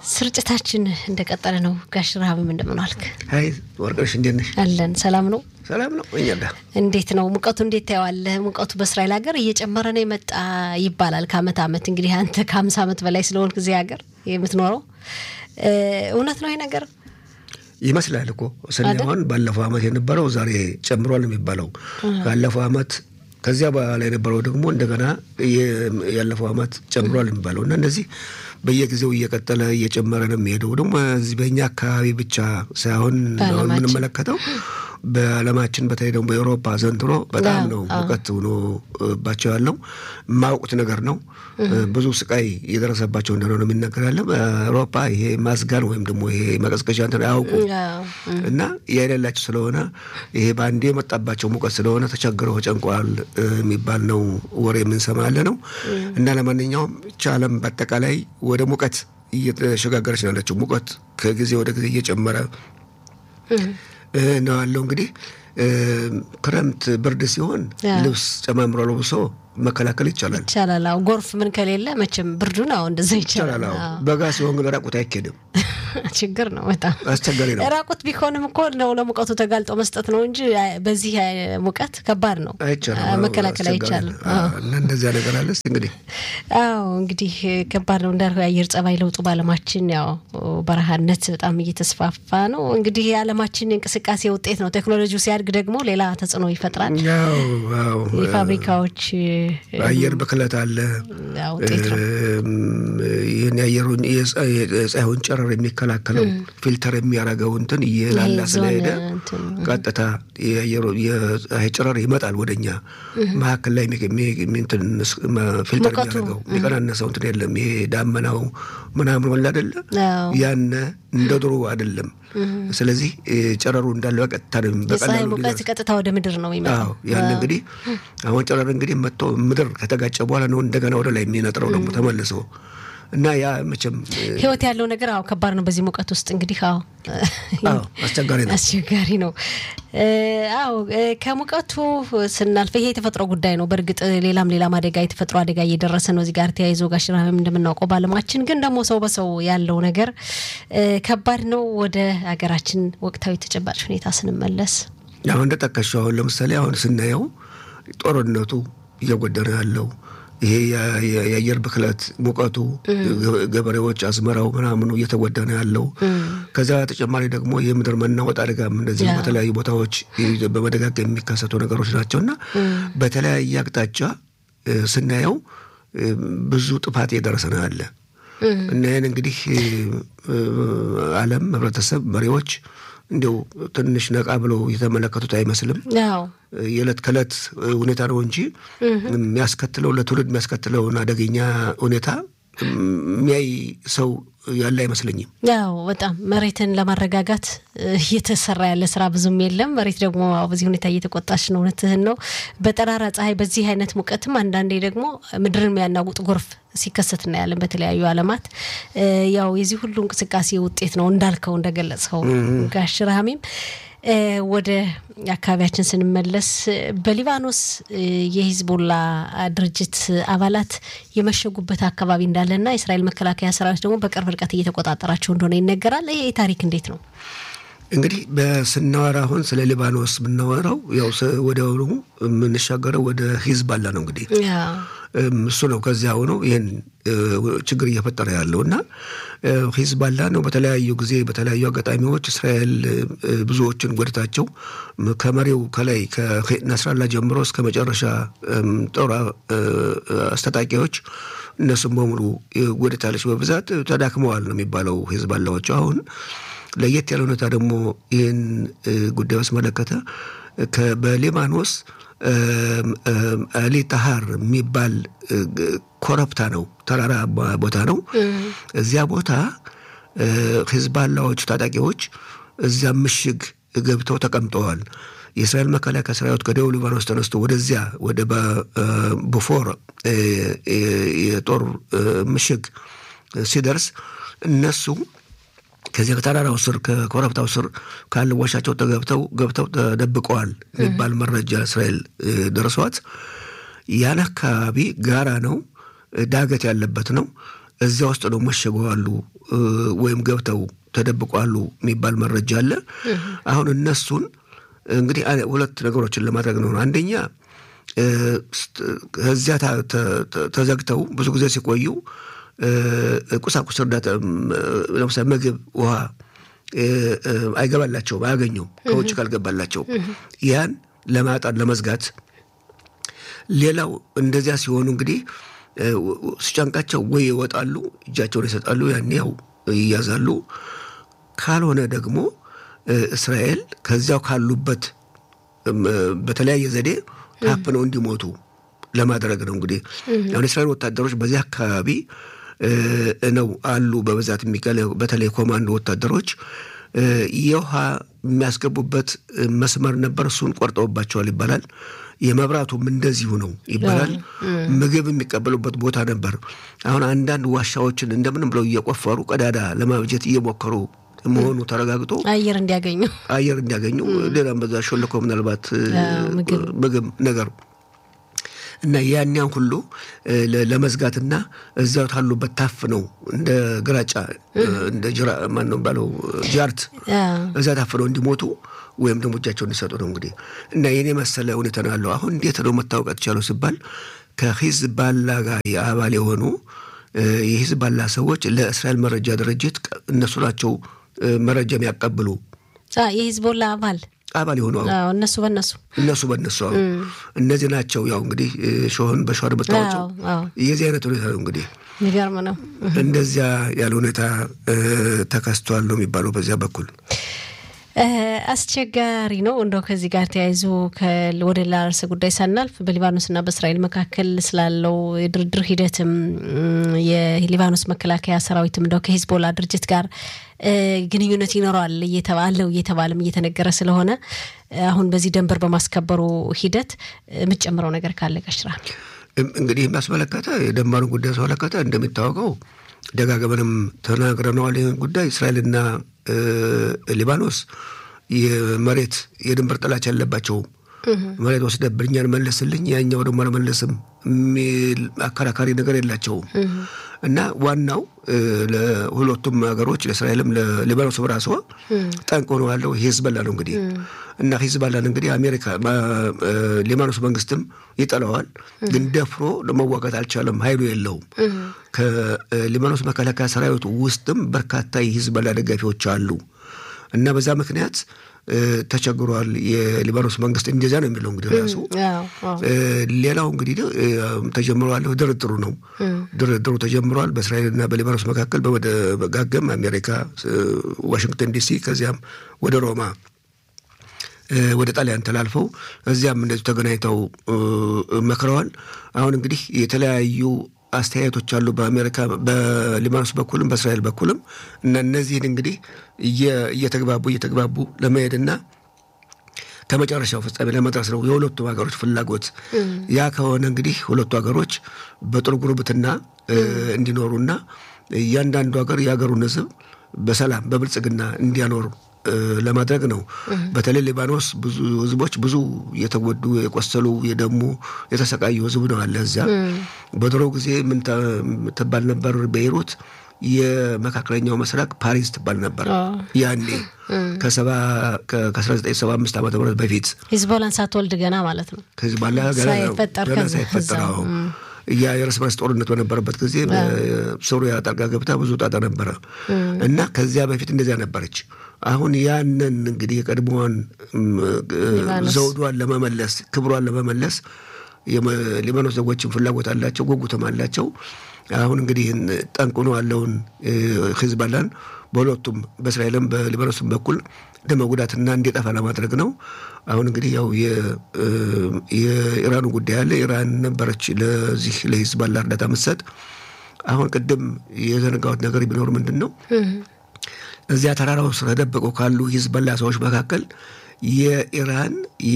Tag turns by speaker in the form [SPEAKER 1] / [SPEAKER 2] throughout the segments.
[SPEAKER 1] ስርጭታችን እንደቀጠለ ነው። ጋሽ ረሃብም እንደምን ዋልክ?
[SPEAKER 2] ሀይ ወርቅነሽ እንዴት ነሽ?
[SPEAKER 1] አለን። ሰላም ነው?
[SPEAKER 2] ሰላም ነው። እኛ ጋ
[SPEAKER 1] እንዴት ነው ሙቀቱ? እንዴት ታየዋለህ? ሙቀቱ በእስራኤል ሀገር እየጨመረ ነው የመጣ ይባላል ከአመት አመት። እንግዲህ አንተ ከሀምሳ አመት በላይ ስለሆንክ እዚህ ሀገር የምትኖረው እውነት ነው ይሄ ነገር?
[SPEAKER 2] ይመስላል እኮ ስናየሆን ባለፈው አመት የነበረው ዛሬ ጨምሯል የሚባለው ካለፈው አመት ከዚያ በኋላ የነበረው ደግሞ እንደገና ያለፈው አመት ጨምሯል የሚባለው እና እነዚህ በየጊዜው እየቀጠለ እየጨመረ ነው የሚሄደው። ደግሞ እዚህ በእኛ አካባቢ ብቻ ሳይሆን አሁን የምንመለከተው በዓለማችን በተለይ ደግሞ በኤውሮፓ ዘንድሮ በጣም ነው ሙቀት ሆኖባቸው ያለው የማያውቁት ነገር ነው። ብዙ ስቃይ እየደረሰባቸው እንደሆነ ነው የሚነገር ያለ በአውሮፓ ይሄ ማስጋን ወይም ደግሞ ይሄ መቀዝቀዣ እንትን አያውቁም እና የሌላቸው ስለሆነ ይሄ በአንዴ የመጣባቸው ሙቀት ስለሆነ ተቸግረው ተጨንቀዋል የሚባል ነው ወሬ የምንሰማ ያለ ነው እና ለማንኛውም ይህች ዓለም በአጠቃላይ ወደ ሙቀት እየተሸጋገረች ነው ያለችው። ሙቀት ከጊዜ ወደ ጊዜ እየጨመረ ነው ያለው። እንግዲህ ክረምት ብርድ ሲሆን ልብስ ጨማምሮ ለብሶ መከላከል ይቻላል
[SPEAKER 1] ይቻላል። አዎ ጎርፍ ምን ከሌለ መቼም ብርዱን አዎ እንደዛ ይቻላል።
[SPEAKER 2] በጋ ሲሆን ግን ራቁት አይኬድም።
[SPEAKER 1] ችግር ነው። በጣም
[SPEAKER 2] አስቸጋሪ ነው።
[SPEAKER 1] ራቁት ቢሆንም እኮ ነው ለሙቀቱ ተጋልጦ መስጠት ነው እንጂ በዚህ ሙቀት ከባድ ነው፣ መከላከል አይቻልም።
[SPEAKER 2] እና እንደዚያ ነገር አለ እንግዲህ።
[SPEAKER 1] አዎ እንግዲህ ከባድ ነው እንዳልከው የአየር ጸባይ ለውጡ በዓለማችን ያው በረሃነት በጣም እየተስፋፋ ነው። እንግዲህ የዓለማችን እንቅስቃሴ ውጤት ነው። ቴክኖሎጂው ሲያድግ ደግሞ ሌላ ተጽዕኖ ይፈጥራል። የፋብሪካዎች
[SPEAKER 2] አየር ብክለት አለ።
[SPEAKER 1] ውጤት ነው።
[SPEAKER 2] ይህን የአየሩን የፀሐዩን ጨረር የሚከላከለው ፊልተር የሚያደርገው እንትን እየላላ ስለሄደ ቀጥታ የፀሐይ ጨረር ይመጣል ወደኛ መካከል ላይ ፊልተር የሚያደርገው የሚቀናነሰው እንትን የለም። ይሄ ዳመናው ምናምን ወላ አይደለ ያነ እንደ ድሮ አይደለም። ስለዚህ ጨረሩ እንዳለ በቀጥታ
[SPEAKER 1] የፀሐይ ሙቀት ቀጥታ ወደ ምድር ነው የሚመጣው።
[SPEAKER 2] ያን እንግዲህ አሁን ጨረር እንግዲህ መጥቶ ምድር ከተጋጨ በኋላ ነው እንደገና ወደ ላይ የሚነጥረው ደግሞ ተመልሶ እና ያ መቼም
[SPEAKER 1] ህይወት ያለው ነገር አዎ ከባድ ነው። በዚህ ሙቀት ውስጥ እንግዲህ አዎ
[SPEAKER 2] አስቸጋሪ ነው
[SPEAKER 1] አስቸጋሪ ነው። አዎ ከሙቀቱ ስናልፍ ይሄ የተፈጥሮ ጉዳይ ነው። በእርግጥ ሌላም ሌላም አደጋ የተፈጥሮ አደጋ እየደረሰ ነው እዚህ ጋር ተያይዞ ጋር ሽራም እንደምናውቀው በዓለማችን ግን ደግሞ ሰው በሰው ያለው ነገር ከባድ ነው። ወደ ሀገራችን ወቅታዊ ተጨባጭ ሁኔታ ስንመለስ
[SPEAKER 2] አሁን እንደጠቀሽው አሁን ለምሳሌ አሁን ስናየው ጦርነቱ እየጎደረ ያለው ይሄ የአየር ብክለት ሙቀቱ፣ ገበሬዎች አዝመራው ምናምኑ እየተጎዳ ነው ያለው። ከዚያ ተጨማሪ ደግሞ የምድር መናወጥ አደጋም እንደዚህ በተለያዩ ቦታዎች በመደጋገም የሚከሰቱ ነገሮች ናቸው እና በተለያየ አቅጣጫ ስናየው ብዙ ጥፋት እየደረሰ ነው ያለ እና ይህን እንግዲህ ዓለም ህብረተሰብ፣ መሪዎች እንዲው ትንሽ ነቃ ብለው የተመለከቱት አይመስልም። የዕለት ከዕለት ሁኔታ ነው እንጂ የሚያስከትለው ለትውልድ የሚያስከትለውን አደገኛ ሁኔታ የሚያይ ሰው ያለ አይመስለኝም።
[SPEAKER 1] ያው በጣም መሬትን ለማረጋጋት እየተሰራ ያለ ስራ ብዙም የለም። መሬት ደግሞ በዚህ ሁኔታ እየተቆጣች ነው። እውነትህን ነው። በጠራራ ፀሐይ፣ በዚህ አይነት ሙቀትም አንዳንዴ ደግሞ ምድርን የሚያናውጥ ጎርፍ ሲከሰት እናያለን በተለያዩ ዓለማት። ያው የዚህ ሁሉ እንቅስቃሴ ውጤት ነው እንዳልከው እንደገለጽከው ጋሽ ረሃሚም ወደ አካባቢያችን ስንመለስ በሊባኖስ የሂዝቦላ ድርጅት አባላት የመሸጉበት አካባቢ እንዳለና የእስራኤል መከላከያ ሰራዊት ደግሞ በቅርብ ርቀት እየተቆጣጠራቸው እንደሆነ ይነገራል። ይሄ ታሪክ እንዴት ነው?
[SPEAKER 2] እንግዲህ በስናወራ አሁን ስለ ሊባኖስ ብናወራው ያው ወዲያውኑ የምንሻገረው ወደ ሂዝባላ ነው። እንግዲህ እሱ ነው ከዚያ ሆኖ ይህን ችግር እየፈጠረ ያለው እና ሂዝባላ ነው። በተለያዩ ጊዜ በተለያዩ አጋጣሚዎች እስራኤል ብዙዎችን ጎድታቸው ከመሪው ከላይ ከነስራላ ጀምሮ እስከ መጨረሻ ጦር አስታጣቂዎች እነሱም በሙሉ ጎድታለች። በብዛት ተዳክመዋል ነው የሚባለው ሂዝባላዎቹ አሁን ለየት ያለ ሁኔታ ደግሞ ይህን ጉዳይ በስመለከተ በሊባኖስ አሊ ታሃር የሚባል ኮረብታ ነው፣ ተራራ ቦታ ነው። እዚያ ቦታ ሂዝባላዎቹ ታጣቂዎች እዚያ ምሽግ ገብተው ተቀምጠዋል። የእስራኤል መከላከያ ሰራዊት ከደቡብ ሊባኖስ ተነስቶ ወደዚያ ወደ ቦፎር የጦር ምሽግ ሲደርስ እነሱ ከዚያ ከተራራው ስር ከኮረብታው ስር ካለ ዋሻቸው ተገብተው ገብተው ተደብቀዋል የሚባል መረጃ እስራኤል ደርሷት ያን አካባቢ ጋራ ነው፣ ዳገት ያለበት ነው። እዚያ ውስጥ ነው መሸገዋሉ ወይም ገብተው ተደብቋሉ የሚባል መረጃ አለ። አሁን እነሱን እንግዲህ ሁለት ነገሮችን ለማድረግ ነው። አንደኛ ከዚያ ተዘግተው ብዙ ጊዜ ሲቆዩ ቁሳቁስ እርዳታ ለምሳሌ ምግብ፣ ውሃ አይገባላቸውም፣ አያገኙም ከውጭ ካልገባላቸው ያን ለማጣት ለመዝጋት። ሌላው እንደዚያ ሲሆኑ እንግዲህ ሲጨንቃቸው ወይ ይወጣሉ፣ እጃቸውን ይሰጣሉ፣ ያኔ ያው ይያዛሉ። ካልሆነ ደግሞ እስራኤል ከዚያው ካሉበት በተለያየ ዘዴ ታፍነው እንዲሞቱ ለማድረግ ነው። እንግዲህ አሁን የእስራኤል ወታደሮች በዚህ አካባቢ ነው አሉ በብዛት የሚገለ በተለይ ኮማንዶ ወታደሮች የውሃ የሚያስገቡበት መስመር ነበር፣ እሱን ቆርጠውባቸዋል ይባላል። የመብራቱም እንደዚሁ ነው ይባላል። ምግብ የሚቀበሉበት ቦታ ነበር። አሁን አንዳንድ ዋሻዎችን እንደምንም ብለው እየቆፈሩ ቀዳዳ ለማብጀት እየሞከሩ መሆኑ ተረጋግጦ
[SPEAKER 1] አየር እንዲያገኙ
[SPEAKER 2] አየር እንዲያገኙ ሌላም በዛ ሾልኮ ምናልባት ምግብ ነገር እና ያንያን ሁሉ ለመዝጋትና እዚያው ታሉበት ታፍ ነው እንደ ግራጫ እንደ ጅራ ማነው ባለው ጃርት እዛ ታፍ ነው እንዲሞቱ ወይም ደግሞ እጃቸው እንዲሰጡ ነው እንግዲህ እና የኔ መሰለ ሁኔታ ነው ያለው። አሁን እንዴት ነው መታወቃት ቻለው ሲባል ከሂዝባላ ጋር አባል የሆኑ የሂዝባላ ሰዎች ለእስራኤል መረጃ ድርጅት እነሱ ናቸው መረጃ የሚያቀብሉ
[SPEAKER 1] የሂዝቦላ አባል
[SPEAKER 2] አባል የሆኑ
[SPEAKER 1] እነሱ በነሱ
[SPEAKER 2] እነሱ በነሱ እነዚህ ናቸው። ያው እንግዲህ ሾህን በሸዋር መታወቂያው የዚህ አይነት ሁኔታ ነው እንግዲህ
[SPEAKER 1] የሚገርም ነው።
[SPEAKER 2] እንደዚያ ያለ ሁኔታ ተከስቷል ነው የሚባለው በዚያ በኩል
[SPEAKER 1] አስቸጋሪ ነው። እንደው ከዚህ ጋር ተያይዞ ወደ ሌላ ርዕሰ ጉዳይ ሳናልፍ በሊባኖስና በእስራኤል መካከል ስላለው የድርድር ሂደትም የሊባኖስ መከላከያ ሰራዊትም እንደው ከሂዝቦላ ድርጅት ጋር ግንኙነት ይኖረዋል እየተባለው እየተባለም እየተነገረ ስለሆነ አሁን በዚህ ደንበር በማስከበሩ ሂደት የምትጨምረው ነገር ካለ ቀሽራ
[SPEAKER 2] እንግዲህ የሚያስመለከተ የደንበሩን ጉዳይ ያስመለከተ እንደሚታወቀው ደጋግመንም ተናግረነዋል። ይህን ጉዳይ እስራኤልና ሊባኖስ የመሬት የድንበር ጥላቻ ያለባቸውም መሬት ወስደብን እኛን መልስልኝ ያኛው ደግሞ አልመልስም የሚል አከራካሪ ነገር የላቸውም እና ዋናው ለሁለቱም ሀገሮች ለእስራኤልም ለሊባኖስ ራሷ ጠንቅ ሆኖ ያለው ሂዝበላ ነው እንግዲህ እና ሂዝበላን እንግዲህ አሜሪካ ሊባኖስ መንግስትም ይጠላዋል፣ ግን ደፍሮ ለመዋጋት አልቻለም፣ ኃይሉ የለውም። ከሊባኖስ መከላከያ ሰራዊቱ ውስጥም በርካታ የሂዝበላ ደጋፊዎች አሉ እና በዛ ምክንያት ተቸግሯል። የሊባኖስ መንግስት እንደዚያ ነው የሚለው እንግዲህ ራሱ። ሌላው እንግዲህ ተጀምሯል፣ ድርድሩ ነው። ድርድሩ ተጀምሯል በእስራኤልና በሊባኖስ መካከል በመደጋገም አሜሪካ ዋሽንግተን ዲሲ፣ ከዚያም ወደ ሮማ ወደ ጣሊያን ተላልፈው እዚያም እንደዚሁ ተገናኝተው መክረዋል። አሁን እንግዲህ የተለያዩ አስተያየቶች አሉ በአሜሪካ በሊባኖስ በኩልም በእስራኤል በኩልም እና እነዚህን እንግዲህ እየተግባቡ እየተግባቡ ለመሄድና ከመጨረሻው ፍጻሜ ለመድረስ ነው የሁለቱም ሀገሮች ፍላጎት። ያ ከሆነ እንግዲህ ሁለቱ ሀገሮች በጥሩ ጉርብትና እንዲኖሩና እያንዳንዱ ሀገር የሀገሩን ሕዝብ በሰላም በብልጽግና እንዲያኖሩ ለማድረግ ነው። በተለይ ሊባኖስ ብዙ ህዝቦች ብዙ የተጎዱ የቆሰሉ፣ የደሙ፣ የተሰቃዩ ህዝብ ነው አለ እዚያ። በድሮ ጊዜ ምን ትባል ነበር ቤይሩት? የመካከለኛው ምስራቅ ፓሪስ ትባል ነበር ያኔ ከ1975 ዓመተ ምህረት በፊት
[SPEAKER 1] ሂዝቦላን ሳትወልድ ገና ማለት ነው።
[SPEAKER 2] ከሂዝቦላ ገና ሳይፈጠር ያ የእርስ በርስ ጦርነት በነበረበት ጊዜ ሶሪያ ጣልቃ ገብታ ብዙ ጣጣ ነበረ እና ከዚያ በፊት እንደዚያ ነበረች። አሁን ያንን እንግዲህ የቀድሞዋን ዘውዷን ለመመለስ ክብሯን ለመመለስ ሊባኖስ ዜጎችን ፍላጎት አላቸው፣ ጉጉትም አላቸው። አሁን እንግዲህ ጠንቅኖ ያለውን ሂዝቦላን በሁለቱም በእስራኤልም በሊባኖስም በኩል ለመጉዳትና እንዲጠፋ ለማድረግ ነው። አሁን እንግዲህ ያው የኢራኑ ጉዳይ አለ። ኢራን ነበረች ለዚህ ለሂዝቦላ እርዳታ ምትሰጥ። አሁን ቅድም የዘነጋሁት ነገር ቢኖር ምንድን ነው እዚያ ተራራው ስር ተደብቀው ካሉ ሂዝቦላ ሰዎች መካከል የኢራን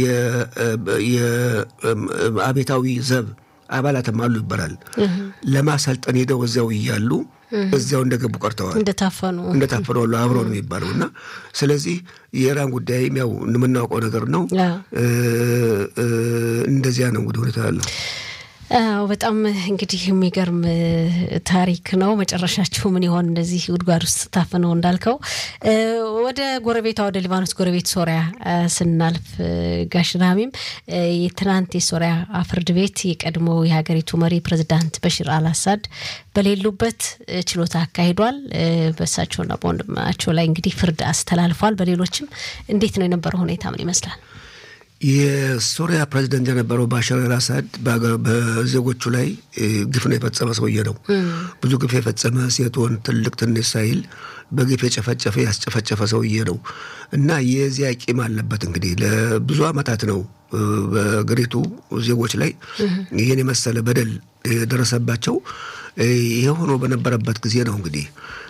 [SPEAKER 2] የአቤታዊ ዘብ አባላትም አሉ ይባላል። ለማሰልጠን ሄደው እዚያው እያሉ እዚያው እንደገቡ ቀርተዋል።
[SPEAKER 1] እንደታፈኑ
[SPEAKER 2] እንደታፈኑ አሉ አብረው ነው የሚባለው እና ስለዚህ የኢራን ጉዳይም ያው የምናውቀው ነገር ነው። እንደዚያ ነው እንግዲህ ሁኔታ ያለው።
[SPEAKER 1] አዎ በጣም እንግዲህ የሚገርም ታሪክ ነው። መጨረሻችሁ ምን ይሆን እንደዚህ ጉድጓድ ውስጥ ታፍነው እንዳልከው። ወደ ጎረቤቷ ወደ ሊባኖስ ጎረቤት ሶሪያ ስናልፍ ጋሽ ራሚም የትናንት የሶሪያ ፍርድ ቤት የቀድሞ የሀገሪቱ መሪ ፕሬዚዳንት በሽር አልአሳድ በሌሉበት ችሎታ አካሂዷል። በእሳቸውና በወንድማቸው ላይ እንግዲህ ፍርድ አስተላልፏል። በሌሎችም እንዴት ነው የነበረው ሁኔታ ምን ይመስላል?
[SPEAKER 2] የሶሪያ ፕሬዚደንት የነበረው ባሻር አልአሳድ በዜጎቹ ላይ ግፍ ነው የፈጸመ ሰውዬ ነው። ብዙ ግፍ የፈጸመ ሴት፣ ወንድ፣ ትልቅ ትንሽ ሳይል በግፍ የጨፈጨፈ ያስጨፈጨፈ ሰውዬ ነው እና የዚያ ቂም አለበት። እንግዲህ ለብዙ ዓመታት ነው በአገሪቱ ዜጎች ላይ ይህን የመሰለ በደል የደረሰባቸው። ይህ ሆኖ በነበረበት ጊዜ ነው እንግዲህ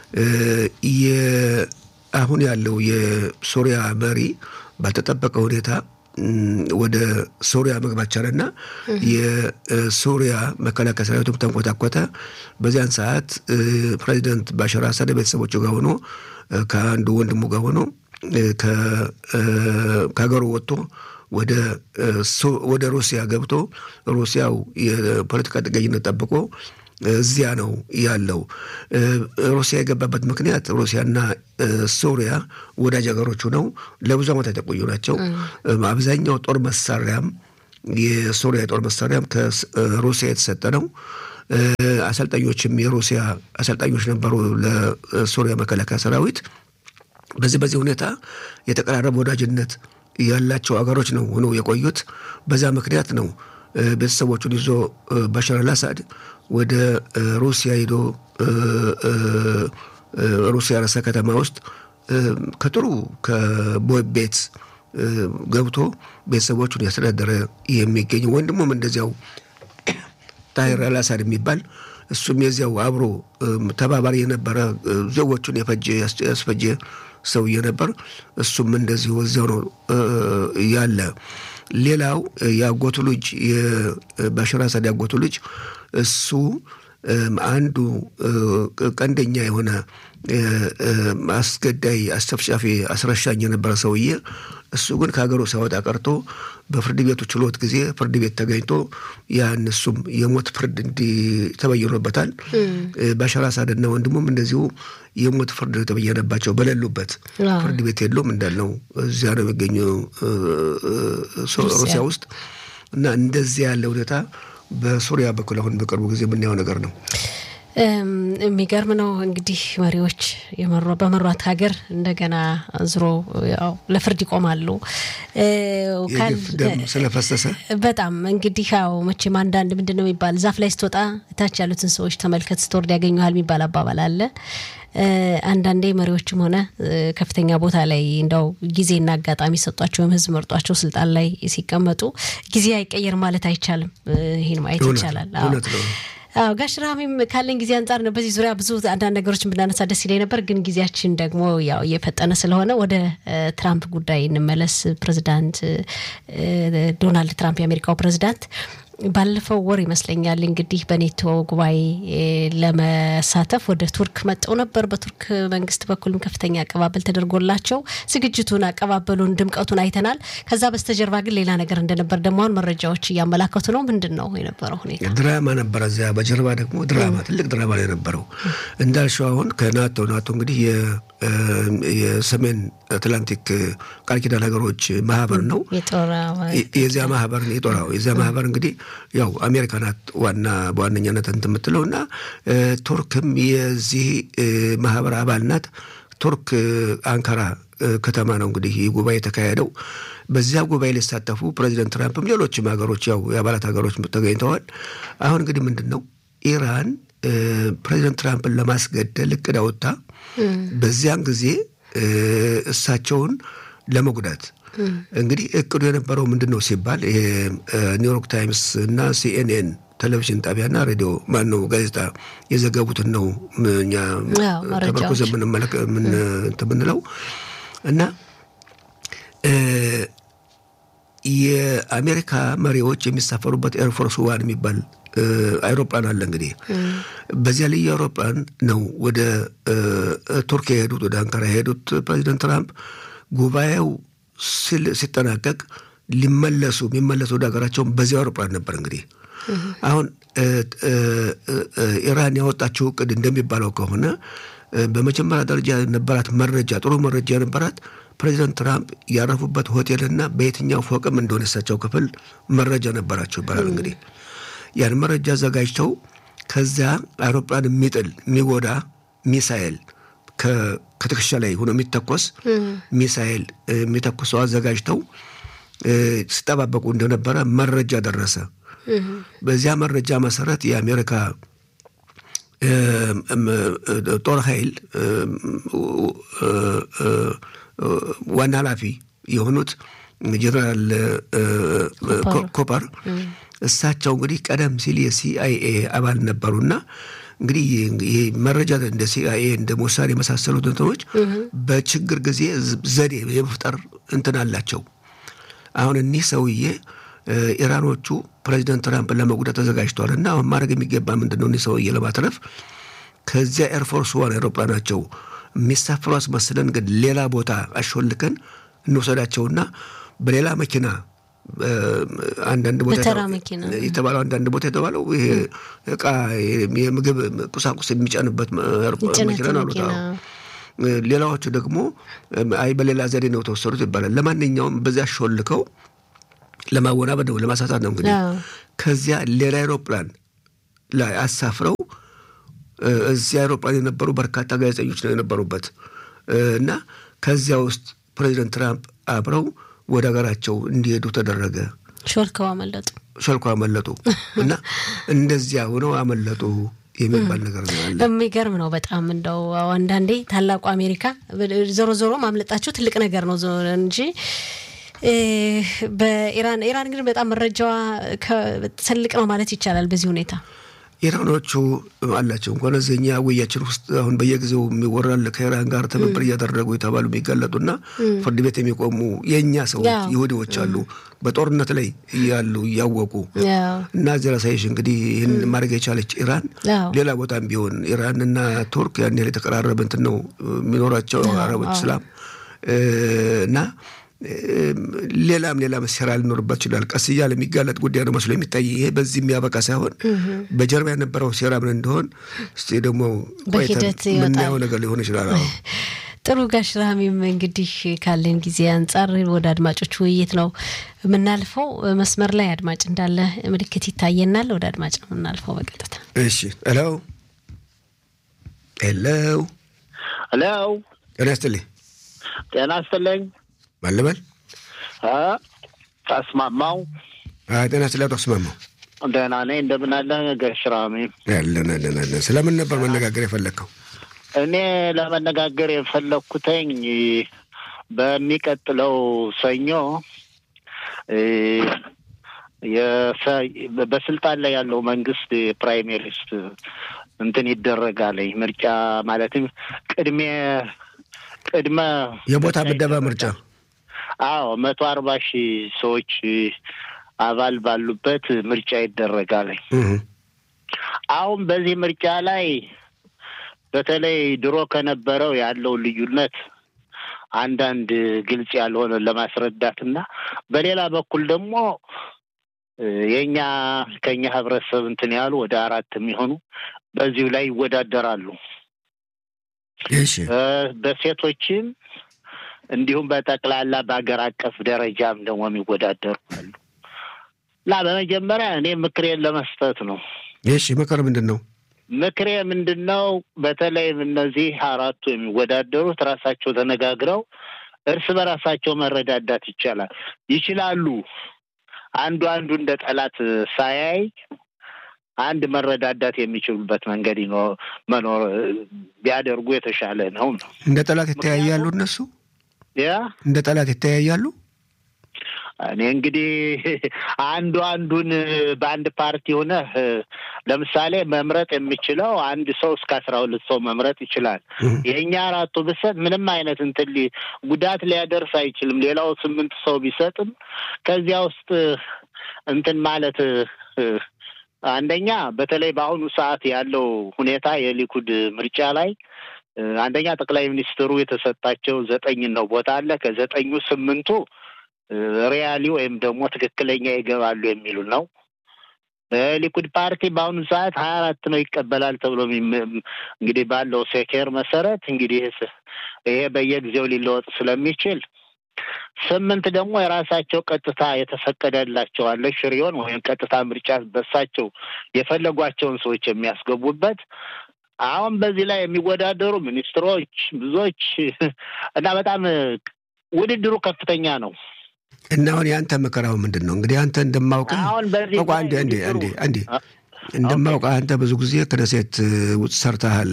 [SPEAKER 2] አሁን ያለው የሶሪያ መሪ ባልተጠበቀ ሁኔታ ወደ ሶሪያ መግባት ቻለና የሶሪያ መከላከያ ሰራዊቱም ተንኮታኮተ። በዚያን ሰዓት ፕሬዚደንት ባሻር አሳድ ቤተሰቦቹ ጋር ሆኖ ከአንዱ ወንድሙ ጋር ሆኖ ከሀገሩ ወጥቶ ወደ ሩሲያ ገብቶ ሩሲያው የፖለቲካ ጥገኝነት ጠብቆ እዚያ ነው ያለው። ሩሲያ የገባበት ምክንያት ሩሲያና ሶሪያ ወዳጅ ሀገሮቹ ነው። ለብዙ ዓመታት የቆዩ ናቸው። አብዛኛው ጦር መሳሪያም የሶሪያ የጦር መሳሪያም ከሩሲያ የተሰጠ ነው። አሰልጣኞችም የሩሲያ አሰልጣኞች ነበሩ ለሶሪያ መከላከያ ሰራዊት። በዚህ በዚህ ሁኔታ የተቀራረበ ወዳጅነት ያላቸው ሀገሮች ነው ሆነው የቆዩት። በዛ ምክንያት ነው ቤተሰቦቹን ይዞ ባሻር አልአሳድ ወደ ሩሲያ ሄዶ ሩሲያ ርዕሰ ከተማ ውስጥ ከጥሩ ከቦይ ቤት ገብቶ ቤተሰቦቹን ያስተዳደረ የሚገኝ ወንድሙም እንደዚያው ታሂር አልአሳድ የሚባል እሱም የዚያው አብሮ ተባባሪ የነበረ ዜጎቹን የፈጀ ያስፈጀ ሰውዬ ነበር። እሱም እንደዚሁ እዚያው ነው ያለ። ሌላው የአጎቱ ልጅ የባሻር አሳድ ያጎቱ ልጅ እሱ አንዱ ቀንደኛ የሆነ አስገዳይ፣ አስጨፍጫፊ፣ አስረሻኝ የነበረ ሰውዬ እሱ ግን ከሀገሩ ሳይወጣ ቀርቶ በፍርድ ቤቱ ችሎት ጊዜ ፍርድ ቤት ተገኝቶ ያን እሱም የሞት ፍርድ እንዲ ተበይኖበታል። ባሻር አሳድና ወንድሙም እንደዚሁ የሞት ፍርድ የተበየነባቸው በሌሉበት ፍርድ ቤት የለውም እንዳልነው እዚያ ነው የሚገኙ ሩሲያ ውስጥ እና እንደዚያ ያለ ሁኔታ በሱሪያ በኩል አሁን በቅርቡ ጊዜ የምናየው ነገር ነው።
[SPEAKER 1] የሚገርም ነው እንግዲህ መሪዎች በመሯት ሀገር እንደገና ዝሮ ያው ለፍርድ ይቆማሉ።
[SPEAKER 2] ደም ስለፈሰሰ
[SPEAKER 1] በጣም እንግዲህ ያው መቼም አንዳንድ ምንድን ነው የሚባል ዛፍ ላይ ስትወጣ እታች ያሉትን ሰዎች ተመልከት ስትወርድ ያገኘሃል የሚባል አባባል አለ። አንዳንዴ መሪዎችም ሆነ ከፍተኛ ቦታ ላይ እንደው ጊዜና አጋጣሚ ሰጧቸው ወይም ሕዝብ መርጧቸው ስልጣን ላይ ሲቀመጡ ጊዜ አይቀየር ማለት አይቻልም። ይህን ማየት ይቻላል። አዎ ጋሽ ራሚም ካለን ጊዜ አንጻር ነው በዚህ ዙሪያ ብዙ አንዳንድ ነገሮችን ብናነሳ ደስ ይለኝ ነበር፣ ግን ጊዜያችን ደግሞ ያው እየፈጠነ ስለሆነ ወደ ትራምፕ ጉዳይ እንመለስ። ፕሬዚዳንት ዶናልድ ትራምፕ የአሜሪካው ፕሬዚዳንት ባለፈው ወር ይመስለኛል እንግዲህ በኔቶ ጉባኤ ለመሳተፍ ወደ ቱርክ መጠው ነበር። በቱርክ መንግስት በኩልም ከፍተኛ አቀባበል ተደርጎላቸው ዝግጅቱን፣ አቀባበሉን፣ ድምቀቱን አይተናል። ከዛ በስተጀርባ ግን ሌላ ነገር እንደነበር ደግሞ አሁን መረጃዎች እያመላከቱ ነው። ምንድን ነው የነበረው ሁኔታ?
[SPEAKER 2] ድራማ ነበረ። እዚያ በጀርባ ደግሞ ድራማ፣ ትልቅ ድራማ ነው የነበረው። እንዳልሽው አሁን ከናቶ ናቶ እንግዲህ የሰሜን አትላንቲክ ቃል ኪዳን ሀገሮች ማህበር ነው። የዚያ ማህበር የጦራው የዚያ ማህበር እንግዲህ ያው አሜሪካ ናት ዋና በዋነኛነት እንትን የምትለው እና ቱርክም የዚህ ማህበር አባል ናት። ቱርክ አንካራ ከተማ ነው እንግዲህ ይህ ጉባኤ የተካሄደው። በዚያ ጉባኤ ሊሳተፉ ፕሬዚደንት ትራምፕም ሌሎችም ሀገሮች ያው የአባላት ሀገሮች ተገኝተዋል። አሁን እንግዲህ ምንድን ነው ኢራን ፕሬዚደንት ትራምፕን ለማስገደል እቅድ አወጣ። በዚያን ጊዜ እሳቸውን ለመጉዳት እንግዲህ እቅዱ የነበረው ምንድን ነው ሲባል ኒውዮርክ ታይምስ እና ሲኤንኤን ቴሌቪዥን ጣቢያና ሬዲዮ ማን ነው ጋዜጣ የዘገቡትን ነው እኛ ተመርኩዘ የምንለው እና የአሜሪካ መሪዎች የሚሳፈሩበት ኤርፎርስ ዋን የሚባል አይሮፕላን አለ። እንግዲህ በዚያ ልዩ አይሮፕላን ነው ወደ ቱርክ የሄዱት ወደ አንካራ የሄዱት ፕሬዚደንት ትራምፕ ጉባኤው ሲጠናቀቅ ሊመለሱ የሚመለሱ ወደ ሀገራቸውን በዚያ አውሮፕላን ነበር እንግዲህ አሁን ኢራን ያወጣችው እቅድ እንደሚባለው ከሆነ በመጀመሪያ ደረጃ የነበራት መረጃ ጥሩ መረጃ የነበራት ፕሬዚደንት ትራምፕ ያረፉበት ሆቴልና በየትኛው ፎቅም እንደሆነ እሳቸው ክፍል መረጃ ነበራቸው ይባላል። እንግዲህ ያን መረጃ አዘጋጅተው ከዚያ አውሮፕላን የሚጥል የሚጎዳ ሚሳኤል ከትከሻ ላይ ሆኖ የሚተኮስ ሚሳኤል የሚተኩሰው አዘጋጅተው ሲጠባበቁ እንደነበረ መረጃ ደረሰ። በዚያ መረጃ መሰረት የአሜሪካ ጦር ኃይል ዋና ኃላፊ የሆኑት ጀነራል ኮፐር እሳቸው እንግዲህ ቀደም ሲል የሲአይኤ አባል ነበሩና እንግዲህ ይህ መረጃ እንደ ሲአይኤ እንደ ሞሳድ የመሳሰሉት እንትኖች በችግር ጊዜ ዘዴ የመፍጠር እንትን አላቸው። አሁን እኒህ ሰውዬ ኢራኖቹ ፕሬዚደንት ትራምፕን ለመጉዳት ተዘጋጅተዋል እና አሁን ማድረግ የሚገባ ምንድን ነው? እኒህ ሰውዬ ለማትረፍ ከዚያ ኤርፎርስ ዋን አውሮፕላናቸው የሚሳፍሩ አስመስለን ግን ሌላ ቦታ አሾልከን እንውሰዳቸውና በሌላ መኪና አንዳንድ ቦታ የተባለው አንዳንድ ቦታ የተባለው ይሄ እቃ የምግብ ቁሳቁስ የሚጫንበት መኪና ነው አሉት። ሌላዎቹ ደግሞ አይ በሌላ ዘዴ ነው ተወሰዱት ይባላል። ለማንኛውም በዚያ ሾልከው ለማወናበድ ነው ለማሳሳት ነው እንግዲህ ከዚያ ሌላ አይሮፕላን ላይ አሳፍረው እዚህ አይሮፕላን የነበሩ በርካታ ጋዜጠኞች ነው የነበሩበት እና ከዚያ ውስጥ ፕሬዚደንት ትራምፕ አብረው ወደ ሀገራቸው እንዲሄዱ ተደረገ።
[SPEAKER 1] ሾልከው አመለጡ።
[SPEAKER 2] ሾልከው አመለጡ እና እንደዚያ ሆነው አመለጡ የሚባል ነገር ነው ያለ።
[SPEAKER 1] የሚገርም ነው በጣም እንደው አንዳንዴ ታላቁ አሜሪካ ዞሮ ዞሮ ማምለጣቸው ትልቅ ነገር ነው እንጂ በኢራን ኢራን ግን በጣም መረጃዋ ትልቅ ነው ማለት ይቻላል በዚህ ሁኔታ
[SPEAKER 2] ኢራኖቹ አላቸው እንኳን እዚህኛ ውያችን ውስጥ አሁን በየጊዜው የሚወራል ከኢራን ጋር ትብብር እያደረጉ የተባሉ የሚጋለጡና ፍርድ ቤት የሚቆሙ የእኛ ሰዎች ይሁዲዎች አሉ በጦርነት ላይ እያሉ እያወቁ እና እዚህ ራሳይሽ እንግዲህ ይህን ማድረግ የቻለች ኢራን ሌላ ቦታም ቢሆን ኢራን እና ቱርክ ያን ያህል የተቀራረበ እንትን ነው የሚኖራቸው አረቦች እስላም እና ሌላም ሌላም ሴራ ሊኖርበት ይችላል። ቀስ እያለ የሚጋለጥ ጉዳይ ነው መስሎ የሚታይ ይሄ በዚህ የሚያበቃ ሳይሆን በጀርባ የነበረው ሴራ ምን እንደሆን እስቲ ደግሞ ቆይተን የምናየው ነገር ሊሆን ይችላል።
[SPEAKER 1] ጥሩ ጋሽ ራሚም እንግዲህ ካለን ጊዜ አንጻር ወደ አድማጮች ውይይት ነው የምናልፈው። መስመር ላይ አድማጭ እንዳለ ምልክት ይታየናል። ወደ አድማጭ ነው የምናልፈው በቀጥታ።
[SPEAKER 2] እሺ። ሄሎ ሄሎ
[SPEAKER 3] ሄሎ።
[SPEAKER 2] ጤና ይስጥልኝ።
[SPEAKER 3] ጤና ይስጥልኝ።
[SPEAKER 2] ማለበል
[SPEAKER 3] ተስማማው
[SPEAKER 2] ጤና ስለ ተስማማው
[SPEAKER 3] ደህና ነኝ። እንደምን አለ ጋሽ ራሚ?
[SPEAKER 2] ያለን አለን አለን። ስለምን ነበር መነጋገር የፈለግከው?
[SPEAKER 3] እኔ ለመነጋገር የፈለግኩተኝ በሚቀጥለው ሰኞ በስልጣን ላይ ያለው መንግስት የፕራይሜሪስት እንትን ይደረጋለኝ ምርጫ ማለትም ቅድሜ ቅድመ
[SPEAKER 2] የቦታ ምደባ ምርጫ
[SPEAKER 3] አዎ መቶ አርባ ሺህ ሰዎች አባል ባሉበት ምርጫ ይደረጋል። አሁን በዚህ ምርጫ ላይ በተለይ ድሮ ከነበረው ያለው ልዩነት አንዳንድ ግልጽ ያልሆነ ለማስረዳት እና በሌላ በኩል ደግሞ የእኛ ከኛ ህብረተሰብ እንትን ያሉ ወደ አራት የሚሆኑ በዚሁ ላይ ይወዳደራሉ። በሴቶችም እንዲሁም በጠቅላላ በሀገር አቀፍ ደረጃም ደግሞ የሚወዳደሩ አሉ እና በመጀመሪያ እኔ ምክሬን ለመስጠት ነው።
[SPEAKER 2] እሺ ምክር ምንድን ነው?
[SPEAKER 3] ምክሬ ምንድን ነው? በተለይም እነዚህ አራቱ የሚወዳደሩት ራሳቸው ተነጋግረው እርስ በራሳቸው መረዳዳት ይቻላል ይችላሉ። አንዱ አንዱ እንደ ጠላት ሳያይ አንድ መረዳዳት የሚችሉበት መንገድ መኖር ቢያደርጉ የተሻለ ነው ነው።
[SPEAKER 2] እንደ ጠላት ይተያያሉ እነሱ
[SPEAKER 3] ያ
[SPEAKER 2] እንደ ጠላት ይተያያሉ።
[SPEAKER 3] እኔ እንግዲህ አንዱ አንዱን በአንድ ፓርቲ ሆነህ ለምሳሌ መምረጥ የሚችለው አንድ ሰው እስከ አስራ ሁለት ሰው መምረጥ ይችላል። የእኛ አራቱ ብሰጥ ምንም አይነት እንትን ጉዳት ሊያደርስ አይችልም። ሌላው ስምንት ሰው ቢሰጥም ከዚያ ውስጥ እንትን ማለት አንደኛ በተለይ በአሁኑ ሰዓት ያለው ሁኔታ የሊኩድ ምርጫ ላይ አንደኛ ጠቅላይ ሚኒስትሩ የተሰጣቸው ዘጠኝ ነው ቦታ አለ። ከዘጠኙ ስምንቱ ሪያሊ ወይም ደግሞ ትክክለኛ ይገባሉ የሚሉ ነው። ሊኩድ ፓርቲ በአሁኑ ሰዓት ሀያ አራት ነው ይቀበላል ተብሎ እንግዲህ ባለው ሴኬር መሰረት እንግዲህ ይሄ በየጊዜው ሊለወጥ ስለሚችል ስምንት ደግሞ የራሳቸው ቀጥታ የተፈቀደላቸው አለ ሽሪዮን ወይም ቀጥታ ምርጫ በሳቸው የፈለጓቸውን ሰዎች የሚያስገቡበት አሁን በዚህ ላይ የሚወዳደሩ ሚኒስትሮች ብዙዎች እና በጣም ውድድሩ ከፍተኛ ነው።
[SPEAKER 2] እና አሁን የአንተ ምክራው ምንድን ነው? እንግዲህ አንተ እንደማውቅህ
[SPEAKER 3] አሁን በዚህ
[SPEAKER 2] አንዴ አንዴ አንዴ አንዴ እንደማውቅህ አንተ ብዙ ጊዜ ክነሴት ውጭ ሰርተሃል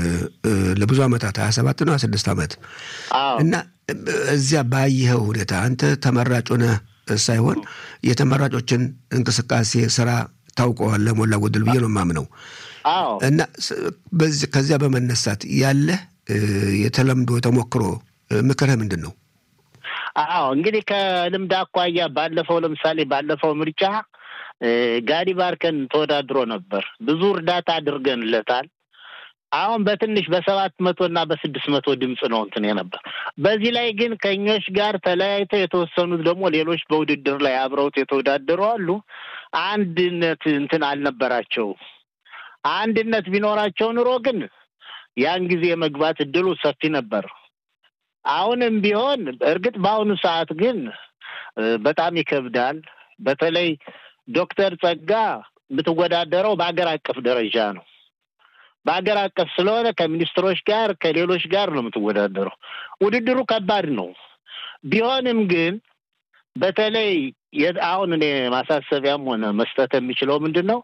[SPEAKER 2] ለብዙ ዓመታት ሀያ ሰባት ነው ሀያ ስድስት ዓመት እና እዚያ ባየኸው ሁኔታ አንተ ተመራጭ ሆነህ ሳይሆን የተመራጮችን እንቅስቃሴ ስራ ታውቀዋለህ ሞላ ጎደል ብዬ ነው የማምነው። እና ከዚያ በመነሳት ያለህ የተለምዶ ተሞክሮ ምክርህ ምንድን ነው?
[SPEAKER 3] አዎ እንግዲህ ከልምድ አኳያ ባለፈው ለምሳሌ ባለፈው ምርጫ ጋዲ ባርከን ተወዳድሮ ነበር። ብዙ እርዳታ አድርገንለታል። አሁን በትንሽ በሰባት መቶ እና በስድስት መቶ ድምፅ ነው እንትን ነበር። በዚህ ላይ ግን ከኞች ጋር ተለያይተው የተወሰኑት ደግሞ ሌሎች በውድድር ላይ አብረውት የተወዳደሩ አሉ። አንድነት እንትን አልነበራቸው። አንድነት ቢኖራቸው ኑሮ ግን ያን ጊዜ የመግባት እድሉ ሰፊ ነበር። አሁንም ቢሆን እርግጥ በአሁኑ ሰዓት ግን በጣም ይከብዳል። በተለይ ዶክተር ጸጋ የምትወዳደረው በሀገር አቀፍ ደረጃ ነው። በሀገር አቀፍ ስለሆነ ከሚኒስትሮች ጋር ከሌሎች ጋር ነው የምትወዳደረው። ውድድሩ ከባድ ነው። ቢሆንም ግን በተለይ አሁን እኔ ማሳሰቢያም ሆነ መስጠት የሚችለው ምንድን ነው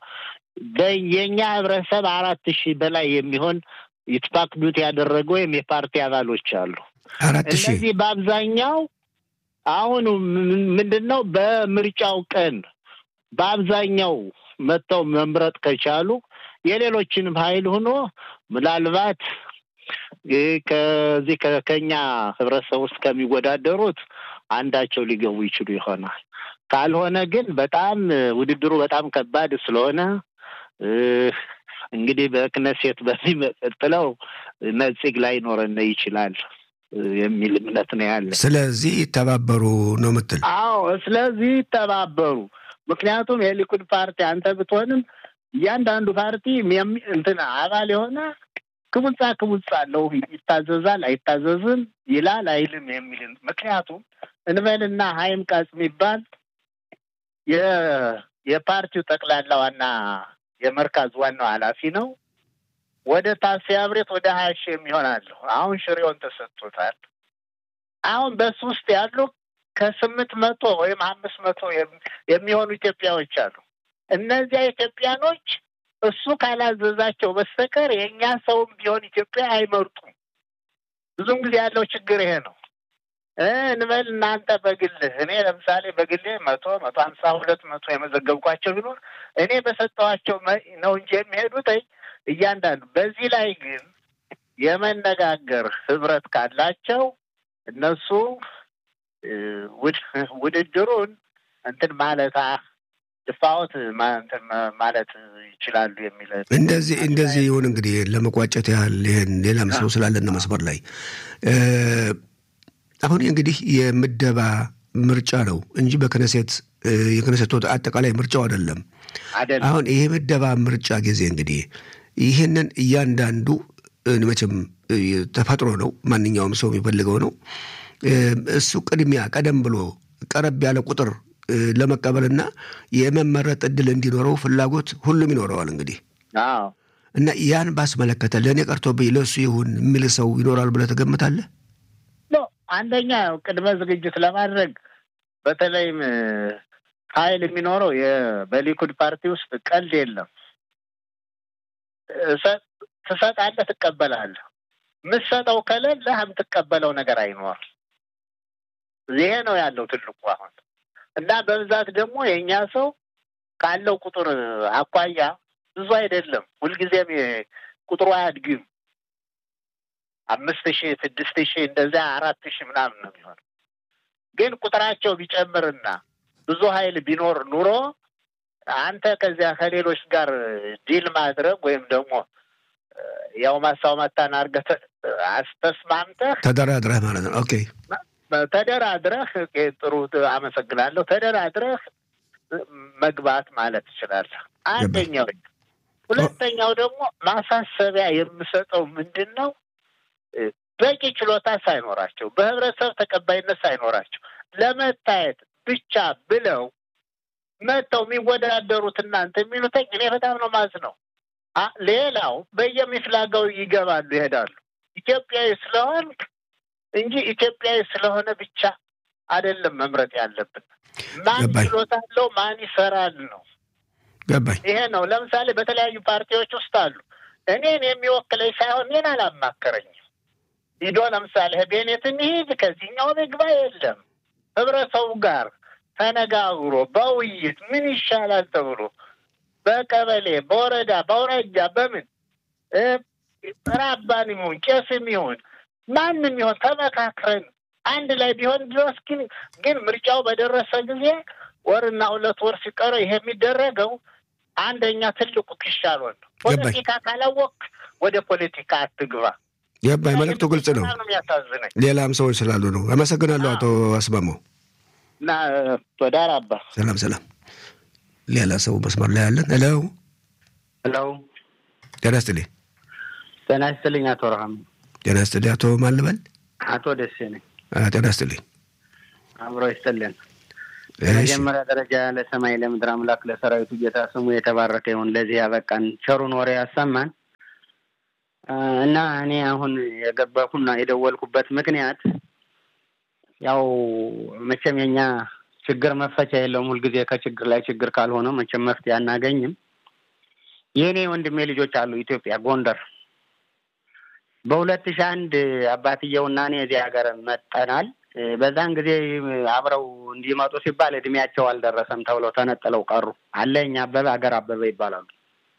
[SPEAKER 3] የእኛ ህብረተሰብ አራት ሺህ በላይ የሚሆን ይትፓክዱት ያደረገ ወይም የፓርቲ አባሎች አሉ። እነዚህ በአብዛኛው አሁን ምንድን ነው በምርጫው ቀን በአብዛኛው መጥተው መምረጥ ከቻሉ የሌሎችንም ኃይል ሆኖ ምናልባት ከዚህ ከኛ ህብረተሰብ ውስጥ ከሚወዳደሩት አንዳቸው ሊገቡ ይችሉ ይሆናል። ካልሆነ ግን በጣም ውድድሩ በጣም ከባድ ስለሆነ እንግዲህ በክነሴት በሚቀጥለው ነጽግ ላይ ኖረን ይችላል የሚል እምነት ነው ያለ።
[SPEAKER 2] ስለዚህ ይተባበሩ ነው ምትል?
[SPEAKER 3] አዎ፣ ስለዚህ ይተባበሩ። ምክንያቱም የሊኩድ ፓርቲ አንተ ብትሆንም እያንዳንዱ ፓርቲ እንትን አባል የሆነ ክቡጻ ክቡጻ አለው። ይታዘዛል፣ አይታዘዝም፣ ይላል፣ አይልም የሚል ምክንያቱም እንበልና ሀይም ቃጽ የሚባል የፓርቲው ጠቅላላ ዋና የመርካዝ ዋናው ኃላፊ ነው። ወደ ታሴ አብሬት ወደ ሀያ ሺህ የሚሆናለሁ አሁን ሽሬውን ተሰጥቶታል። አሁን በሱ ውስጥ ያሉ ከስምንት መቶ ወይም አምስት መቶ የሚሆኑ ኢትዮጵያዎች አሉ። እነዚያ ኢትዮጵያኖች እሱ ካላዘዛቸው በስተቀር የእኛ ሰውም ቢሆን ኢትዮጵያ አይመርጡም። ብዙም ጊዜ ያለው ችግር ይሄ ነው። እንበል እናንተ በግልህ እኔ ለምሳሌ በግሌ መቶ መቶ ሀምሳ ሁለት መቶ የመዘገብኳቸው ቢኖር እኔ በሰጠኋቸው ነው እንጂ የሚሄዱት እያንዳንዱ። በዚህ ላይ ግን የመነጋገር ህብረት ካላቸው እነሱ ውድድሩን እንትን ማለት ድፋወት እንትን ማለት ይችላሉ የሚል
[SPEAKER 2] እንደዚህ እንደዚህ ይሁን። እንግዲህ ለመቋጨት ያህል ይህን ሌላም ሰው ስላለን መስመር ላይ አሁን እንግዲህ የምደባ ምርጫ ነው እንጂ በክነሴት የክነሴት አጠቃላይ ምርጫው አይደለም። አሁን ይሄ ምደባ ምርጫ ጊዜ እንግዲህ ይህንን እያንዳንዱ መቼም ተፈጥሮ ነው፣ ማንኛውም ሰው የሚፈልገው ነው። እሱ ቅድሚያ ቀደም ብሎ ቀረብ ያለ ቁጥር ለመቀበልና የመመረጥ እድል እንዲኖረው ፍላጎት ሁሉም ይኖረዋል። እንግዲህ እና ያን ባስመለከተ ለእኔ ቀርቶብኝ ለእሱ ይሁን የሚል ሰው ይኖራል ብለህ ትገምታለህ?
[SPEAKER 3] አንደኛ ቅድመ ዝግጅት ለማድረግ በተለይም ኃይል የሚኖረው በሊኩድ ፓርቲ ውስጥ ቀልድ የለም። ትሰጣለህ፣ ትቀበላለህ። የምትሰጠው ከሌለህ የምትቀበለው ነገር አይኖር። ይሄ ነው ያለው ትልቁ አሁን እና በብዛት ደግሞ የእኛ ሰው ካለው ቁጥር አኳያ ብዙ አይደለም። ሁልጊዜም ቁጥሩ አያድግም። አምስት ሺህ ስድስት ሺህ እንደዚያ አራት ሺህ ምናምን ነው የሚሆነው። ግን ቁጥራቸው ቢጨምርና ብዙ ኃይል ቢኖር ኑሮ አንተ ከዚያ ከሌሎች ጋር ዲል ማድረግ ወይም ደግሞ ያው ማሳውማታን አድርገህ አስተስማምተህ
[SPEAKER 2] ተደራድረህ ማለት ነው። ኦኬ
[SPEAKER 3] ተደራድረህ ጥሩ አመሰግናለሁ። ተደራድረህ መግባት ማለት ትችላለህ። አንደኛው። ሁለተኛው ደግሞ ማሳሰቢያ የምሰጠው ምንድን ነው በቂ ችሎታ ሳይኖራቸው በህብረተሰብ ተቀባይነት ሳይኖራቸው ለመታየት ብቻ ብለው መጥተው የሚወዳደሩት እናንተ የሚሉትኝ እኔ በጣም ነው ማዝ ነው። ሌላው በየሚፍላጋው ይገባሉ ይሄዳሉ። ኢትዮጵያዊ ስለሆንክ እንጂ ኢትዮጵያዊ ስለሆነ ብቻ አይደለም መምረጥ ያለብን። ማን ችሎታ አለው ማን ይሰራል ነው።
[SPEAKER 2] ገባኝ።
[SPEAKER 3] ይሄ ነው። ለምሳሌ በተለያዩ ፓርቲዎች ውስጥ አሉ። እኔን የሚወክለኝ ሳይሆን እኔን አላማከረኝም። ሂዶ ለምሳሌ ቤኔት እንሂድ ከዚህኛው ምግባ የለም ህብረተሰቡ ጋር ተነጋግሮ በውይይት ምን ይሻላል ተብሎ በቀበሌ በወረዳ በአውራጃ በምን ራባን ይሁን ቄስም ይሁን ማንም ይሁን ተመካክረን አንድ ላይ ቢሆን ድረስ ግን ግን ምርጫው በደረሰ ጊዜ ወርና ሁለት ወር ሲቀረው ይሄ የሚደረገው አንደኛ ትልቁ ክሻሎን ነው። ፖለቲካ ካላወቅ ወደ ፖለቲካ አትግባ።
[SPEAKER 2] ገባኝ። መልዕክቱ ግልጽ ነው።
[SPEAKER 3] የሚያሳዝነኝ
[SPEAKER 2] ሌላም ሰዎች ስላሉ ነው። አመሰግናለሁ አቶ አስማማው
[SPEAKER 3] እና ቶዳር አባ
[SPEAKER 2] ሰላም ሰላም። ሌላ ሰው መስመር ላይ ያለን። ሄሎ
[SPEAKER 4] ሄሎ፣
[SPEAKER 2] ጤና ይስጥልኝ።
[SPEAKER 4] ጤና ይስጥልኝ አቶ ረሃም።
[SPEAKER 2] ጤና ይስጥልኝ አቶ ማን ልበል?
[SPEAKER 4] አቶ ደሴ ነኝ።
[SPEAKER 2] ጤና ይስጥልኝ።
[SPEAKER 4] አብሮ ይስጥልን። በመጀመሪያ ደረጃ ለሰማይ ለምድር አምላክ ለሰራዊቱ ጌታ ስሙ የተባረከ ይሁን። ለዚህ ያበቃን ቸሩን ወሬ ያሰማን እና እኔ አሁን የገባሁና የደወልኩበት ምክንያት ያው መቼም የኛ ችግር መፈቻ የለውም። ሁልጊዜ ከችግር ላይ ችግር ካልሆነ መቼም መፍትሄ አናገኝም። የእኔ ወንድሜ ልጆች አሉ ኢትዮጵያ ጎንደር። በሁለት ሺህ አንድ አባትየውና እኔ እዚህ ሀገር መጠናል። በዛን ጊዜ አብረው እንዲመጡ ሲባል እድሜያቸው አልደረሰም ተብለው ተነጥለው ቀሩ። አለኝ አበበ አገር አበበ ይባላሉ።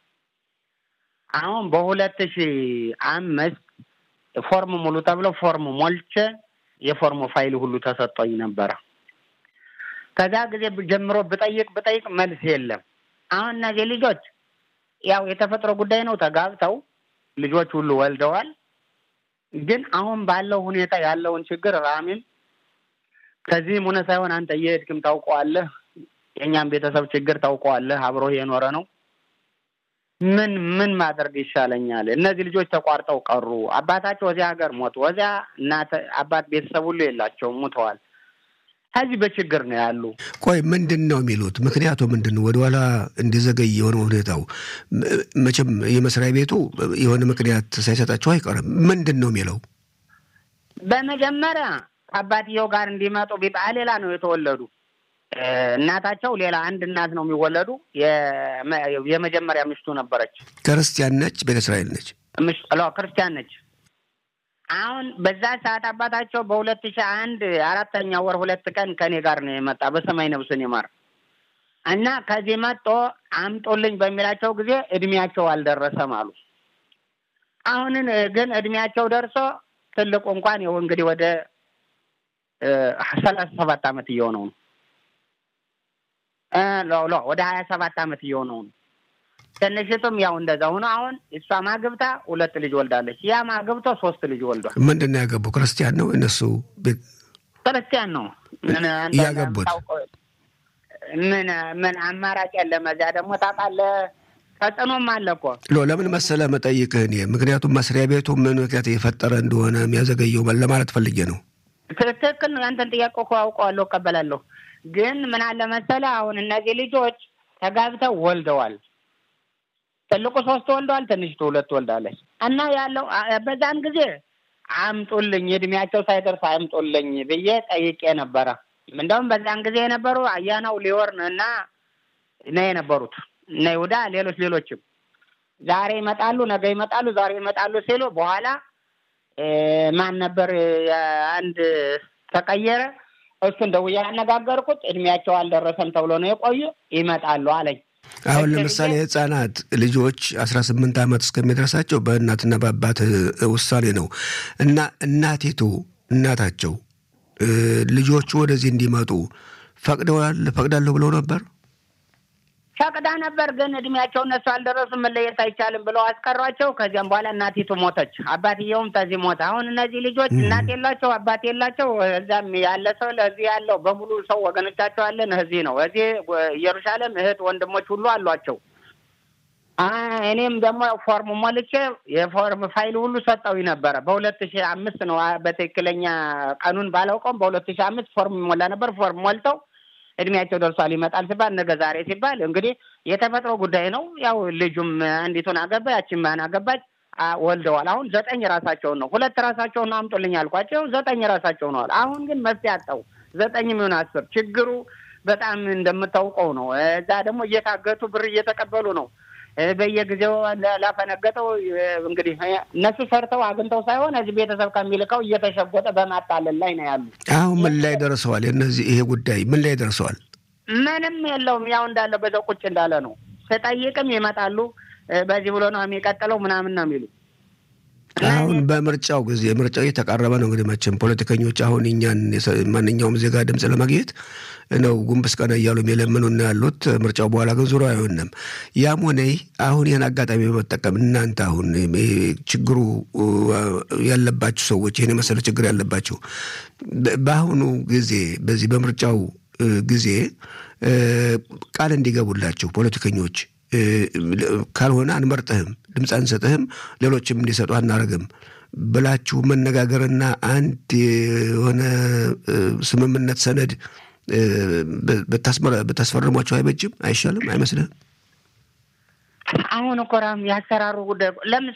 [SPEAKER 4] አሁን በሁለት ሺህ አምስት ፎርም ሙሉ ተብለው ፎርም ሞልቼ የፎርሙ ፋይል ሁሉ ተሰጠኝ ነበረ። ከዛ ጊዜ ጀምሮ ብጠይቅ ብጠይቅ መልስ የለም። አሁን እነዚህ ልጆች ያው የተፈጥሮ ጉዳይ ነው፣ ተጋብተው ልጆች ሁሉ ወልደዋል። ግን አሁን ባለው ሁኔታ ያለውን ችግር ራሚም ከዚህም ሆነ ሳይሆን አንተ እየሄድክም ታውቀዋለህ፣ የእኛም ቤተሰብ ችግር ታውቀዋለህ፣ አብሮ የኖረ ነው። ምን ምን ማድረግ ይሻለኛል? እነዚህ ልጆች ተቋርጠው ቀሩ። አባታቸው እዚያ ሀገር ሞቱ። እዚያ እናት አባት ቤተሰብ ሁሉ የላቸውም፣ ሙተዋል። ከዚህ በችግር ነው ያሉ።
[SPEAKER 2] ቆይ ምንድን ነው የሚሉት? ምክንያቱ ምንድን ነው ወደኋላ እንዲዘገይ የሆነ ሁኔታው? መቼም የመስሪያ ቤቱ የሆነ ምክንያት ሳይሰጣቸው አይቀርም። ምንድን ነው የሚለው?
[SPEAKER 4] በመጀመሪያ ከአባትየው ጋር እንዲመጡ ቢባል ሌላ ነው የተወለዱ እናታቸው ሌላ አንድ እናት ነው የሚወለዱ። የመጀመሪያ ሚስቱ ነበረች።
[SPEAKER 2] ክርስቲያን ነች፣ ቤተ እስራኤል ነች፣
[SPEAKER 4] ክርስቲያን ነች። አሁን በዛ ሰዓት አባታቸው በሁለት ሺህ አንድ አራተኛ ወር ሁለት ቀን ከኔ ጋር ነው የመጣ በሰማይ ነብስን ይማር እና ከዚህ መጦ አምጦልኝ በሚላቸው ጊዜ እድሜያቸው አልደረሰም አሉ። አሁንን ግን እድሜያቸው ደርሶ ትልቁ እንኳን ይኸው እንግዲህ ወደ ሰላሳ ሰባት ዓመት እየሆነው ነው ሎ ወደ ሀያ ሰባት ዓመት እየሆነው ነው። ትንሽቱም ያው እንደዛ ሆኖ አሁን እሷ ማግብታ ሁለት ልጅ ወልዳለች። ያ ማግብቶ ሶስት ልጅ ወልዷል።
[SPEAKER 2] ምንድን ነው ያገቡ? ክርስቲያን ነው እነሱ
[SPEAKER 4] ክርስቲያን ነው
[SPEAKER 2] ያገቡት።
[SPEAKER 4] ምን ምን አማራጭ የለም። እዚያ ደግሞ ታውቃለህ ተጽዕኖም አለ እኮ
[SPEAKER 2] ሎ ለምን መሰለ መጠይቅህ እኔ ምክንያቱም መስሪያ ቤቱ ምን ምክንያት የፈጠረ እንደሆነ የሚያዘገየው ለማለት ፈልጌ ነው።
[SPEAKER 4] ትክክል ነው። ያንተን ጥያቄ እኮ አውቀዋለሁ፣ እቀበላለሁ። ግን ምን አለ መሰለህ አሁን እነዚህ ልጆች ተጋብተው ወልደዋል። ትልቁ ሶስት ወልደዋል፣ ትንሽቱ ሁለት ወልዳለች። እና ያለው በዛን ጊዜ አምጡልኝ እድሜያቸው ሳይደርስ አምጡልኝ ብዬ ጠይቄ ነበረ። እንደውም በዛን ጊዜ የነበሩ አያናው ሊወርን እና ነው የነበሩት እነ ይሁዳ ሌሎች ሌሎችም ዛሬ ይመጣሉ፣ ነገ ይመጣሉ፣ ዛሬ ይመጣሉ ሲሉ በኋላ ማን ነበር አንድ ተቀየረ። እሱን ደውዬ ያነጋገርኩት እድሜያቸው አልደረሰም ተብሎ ነው የቆዩ ይመጣሉ አለኝ።
[SPEAKER 2] አሁን ለምሳሌ ህጻናት ልጆች አስራ ስምንት ዓመት እስከሚደርሳቸው በእናትና በአባት ውሳኔ ነው እና እናቲቱ እናታቸው ልጆቹ ወደዚህ እንዲመጡ ፈቅደዋል ፈቅዳለሁ ብለው ነበር።
[SPEAKER 4] ፈቅዳ ነበር፣ ግን እድሜያቸው እነሱ አልደረሱም፣ መለየት አይቻልም ብለው አስቀሯቸው። ከዚያም በኋላ እናቲቱ ሞተች፣ አባትየውም ተዚህ ሞተ። አሁን እነዚህ ልጆች እናት የላቸው፣ አባት የላቸው። እዛም ያለ ሰው ለዚህ ያለው በሙሉ ሰው ወገኖቻቸው አለን እዚህ ነው። እዚህ ኢየሩሳሌም እህት ወንድሞች ሁሉ አሏቸው። እኔም ደግሞ ፎርም ሞልቼ የፎርም ፋይል ሁሉ ሰጠው ነበረ። በሁለት ሺህ አምስት ነው በትክክለኛ ቀኑን ባላውቀውም በሁለት ሺህ አምስት ፎርም ሞላ ነበር። ፎርም ሞልተው እድሜያቸው ደርሷል ይመጣል ሲባል ነገ ዛሬ ሲባል እንግዲህ የተፈጥሮ ጉዳይ ነው። ያው ልጁም አንዲቱን አገባ፣ ያችን ማን አገባች፣ ወልደዋል። አሁን ዘጠኝ ራሳቸውን ነው ሁለት ራሳቸውን አምጡልኝ አልኳቸው። ዘጠኝ ራሳቸው ነዋል። አሁን ግን መፍትሄ አጣው። ዘጠኝ የሚሆን አስር ችግሩ በጣም እንደምታውቀው ነው። እዛ ደግሞ እየታገቱ ብር እየተቀበሉ ነው በየጊዜው ላፈነገጠው እንግዲህ እነሱ ሰርተው አግኝተው ሳይሆን እዚህ ቤተሰብ ከሚልከው እየተሸጎጠ በማጣለል ላይ ነው ያሉ።
[SPEAKER 2] አሁን ምን ላይ ደርሰዋል? እነዚህ ይሄ ጉዳይ ምን ላይ ደርሰዋል?
[SPEAKER 4] ምንም የለውም። ያው እንዳለ በዛው ቁጭ እንዳለ ነው። ስጠይቅም ይመጣሉ። በዚህ ብሎ ነው የሚቀጥለው ምናምን ነው የሚሉ
[SPEAKER 2] አሁን በምርጫው ጊዜ ምርጫው እየተቃረበ ነው። እንግዲህ መቼም ፖለቲከኞች አሁን እኛን ማንኛውም ዜጋ ድምፅ ለማግኘት ነው ጉንብስ ቀና እያሉ የለምኑና ያሉት። ምርጫው በኋላ ግን ዙሮ አይሆንም። ያም ሆነ አሁን ይህን አጋጣሚ በመጠቀም እናንተ አሁን ችግሩ ያለባችሁ ሰዎች ይህን የመሰለ ችግር ያለባችሁ በአሁኑ ጊዜ በዚህ በምርጫው ጊዜ ቃል እንዲገቡላችሁ ፖለቲከኞች ካልሆነ አንመርጥህም፣ ድምፅ አንሰጥህም፣ ሌሎችም እንዲሰጡ አናደርግም ብላችሁ መነጋገርና አንድ የሆነ ስምምነት ሰነድ ብታስፈርሟቸው አይበጅም? አይሻልም? አይመስልህም?
[SPEAKER 4] አሁን እኮ ራም ያሰራሩ ጉዳይ ለምሳሌ